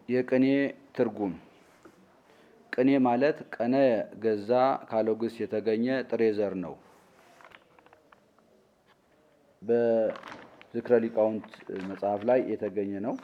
የቅኔ ትርጉም ቅኔ ማለት ቀነ ገዛ ካለው ግስ የተገኘ ጥሬ ዘር ነው። በዝክረ ሊቃውንት መጽሐፍ ላይ የተገኘ ነው።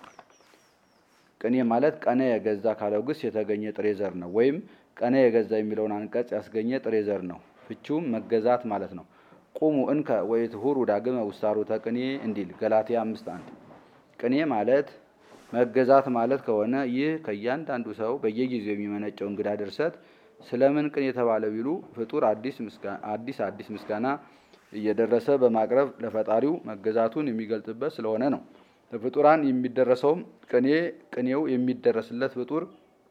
ቅኔ ማለት ቀነ የገዛ ካለው ግስ የተገኘ ጥሬ ዘር ነው። ወይም ቀነ የገዛ የሚለውን አንቀጽ ያስገኘ ጥሬ ዘር ነው። ፍቺውም መገዛት ማለት ነው። ቁሙ እንከ ወይትሁሩ ዳግመ ውስታሮተ ቅኔ እንዲል ገላትያ አምስት አንድ ቅኔ ማለት መገዛት ማለት ከሆነ ይህ ከእያንዳንዱ ሰው በየጊዜው የሚመነጨው እንግዳ ድርሰት ስለምን ቅኔ የተባለ ቢሉ ፍጡር አዲስ አዲስ ምስጋና እየደረሰ በማቅረብ ለፈጣሪው መገዛቱን የሚገልጽበት ስለሆነ ነው። ለፍጡራን የሚደረሰውም ቅኔ ቅኔው የሚደረስለት ፍጡር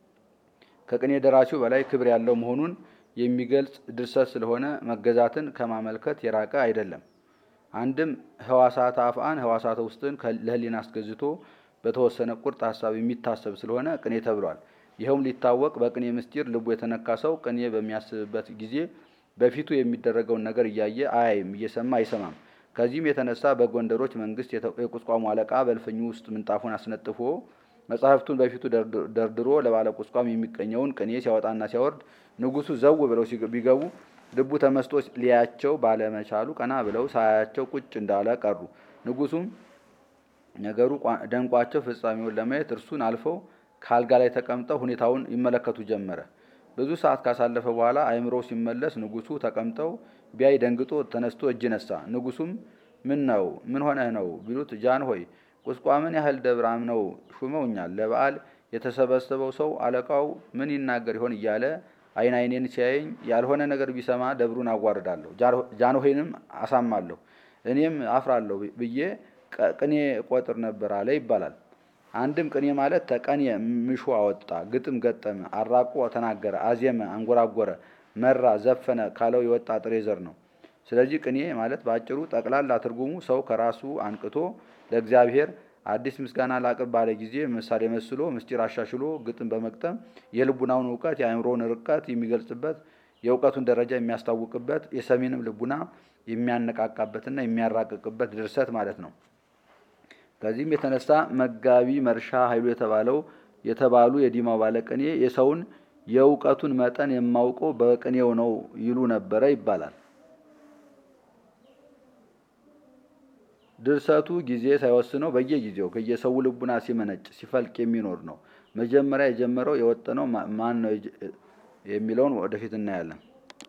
ከቅኔ ደራሲው በላይ ክብር ያለው መሆኑን የሚገልጽ ድርሰት ስለሆነ መገዛትን ከማመልከት የራቀ አይደለም። አንድም ህዋሳተ አፍአን ህዋሳተ ውስጥን ለህሊና አስገዝቶ በተወሰነ ቁርጥ ሀሳብ የሚታሰብ ስለሆነ ቅኔ ተብሏል። ይኸውም ሊታወቅ በቅኔ ምስጢር ልቡ የተነካ ሰው ቅኔ በሚያስብበት ጊዜ በፊቱ የሚደረገውን ነገር እያየ አያይም፣ እየሰማ አይሰማም። ከዚህም የተነሳ በጎንደሮች መንግስት የቁስቋሙ አለቃ በልፍኙ ውስጥ ምንጣፉን አስነጥፎ መጻሕፍቱን በፊቱ ደርድሮ ለባለ ቁስቋም የሚቀኘውን ቅኔ ሲያወጣና ሲያወርድ ንጉሱ ዘው ብለው ቢገቡ ልቡ ተመስጦ ሊያቸው ባለመቻሉ ቀና ብለው ሳያቸው ቁጭ እንዳለ ቀሩ። ንጉሱም ነገሩ ደንቋቸው ፍጻሜውን ለማየት እርሱን አልፈው ከአልጋ ላይ ተቀምጠው ሁኔታውን ይመለከቱ ጀመረ። ብዙ ሰዓት ካሳለፈ በኋላ አእምሮ ሲመለስ ንጉሱ ተቀምጠው ቢያይ ደንግጦ ተነስቶ እጅ ነሳ። ንጉሱም ምን ነው ምን ሆነህ ነው ቢሉት ጃን ሆይ ቁስቋምን ያህል ደብር አምነው ሹመውኛል። ለበዓል የተሰበሰበው ሰው አለቃው ምን ይናገር ይሆን እያለ አይን አይኔን ሲያየኝ ያልሆነ ነገር ቢሰማ ደብሩን አዋርዳለሁ፣ ጃንሆይንም አሳማለሁ፣ እኔም አፍራለሁ ብዬ ቅኔ ቆጥር ነበር አለ ይባላል። አንድም ቅኔ ማለት ተቀኔ ምሾ አወጣ፣ ግጥም ገጠመ፣ አራቆ ተናገረ፣ አዜመ፣ አንጎራጎረ፣ መራ፣ ዘፈነ ካለው የወጣ ጥሬ ዘር ነው። ስለዚህ ቅኔ ማለት በአጭሩ ጠቅላላ ትርጉሙ ሰው ከራሱ አንቅቶ ለእግዚአብሔር አዲስ ምስጋና ላቅርብ ባለ ጊዜ ምሳሌ መስሎ ምስጢር አሻሽሎ ግጥም በመግጠም የልቡናውን እውቀት የአእምሮውን ርቀት የሚገልጽበት የእውቀቱን ደረጃ የሚያስታውቅበት የሰሚንም ልቡና የሚያነቃቃበትና የሚያራቅቅበት ድርሰት ማለት ነው። ከዚህም የተነሳ መጋቢ መርሻ ኃይሉ የተባለው የተባሉ የዲማው ባለቅኔ የሰውን የእውቀቱን መጠን የማውቀው በቅኔው ነው ይሉ ነበረ ይባላል። ድርሰቱ ጊዜ ሳይወስነው በየጊዜው ከየሰው ልቡና ሲመነጭ ሲፈልቅ የሚኖር ነው። መጀመሪያ የጀመረው የወጠነው ማን ነው የሚለውን ወደፊት እናያለን።